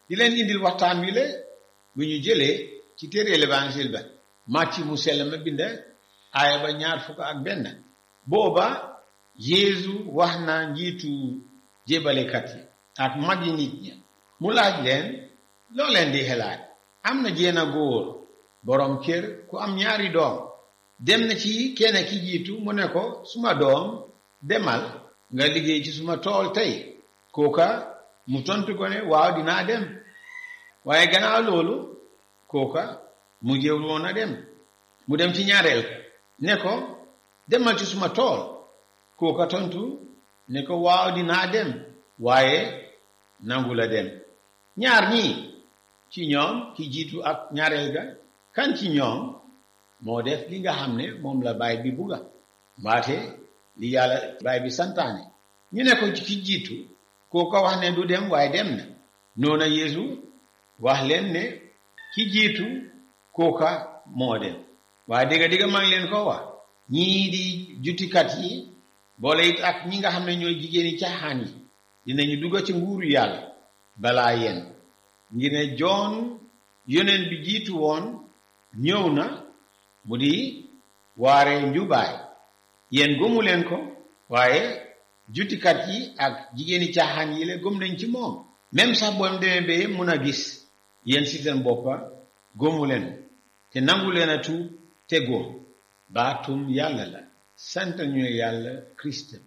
di leen indil waxtaan wi la bu ñu jëlee ci téere l'évangile ba màcc mu sell ma bind aaya ba ñaar fukk ak benn booba Yeesu wax na njiitu jébalekat yi ak mag yi nit ñi mu laaj leen loo leen di xelaat am na jéena góor boroom kër ku am ñaari doom dem na ci kenn ki jiitu mu ne ko suma doom demal nga liggéey ci suma tool tey kooka mu tontu ko ne waaw dinaa dem waaye gannaaw loolu kooka mu jéewul woon a dem mu dem ci ñaareel ne ko demal ci suma tool kooka tontu ne ko waaw dinaa dem waaye nangu la dem ñaar ñii ci ñoom ki jiitu ak ñaareel ga kan ci ñoom moo def li nga xam ne moom la baay bi bugga mbaate li yàlla baay bi santaane ñu ne ko ki jiitu kooka wax ne du dem waaye dem na noona Yeesu wax leen ne ki jiitu kooka moo dem waaye dégga dégga maa ngi leen ko wax ñii di jutikat yi boole it ak ñi nga xam ne ñooy jigéeni caaxaan yi dinañu dugga ci nguuru yàlla balaa yéen ngir ne joon yoneen bi jiitu woon ñëw na mu di waare njubaay yéen gëmu leen ko waaye jutikat yi ak jigéeni caaxaan yi la gëm nañ ci moom même sax boom demee ba mun a gis yéen si seen boppa gëmu leen te nangu leen a tuub te góom baatum yàlla la sant ñu yàlla Christ bi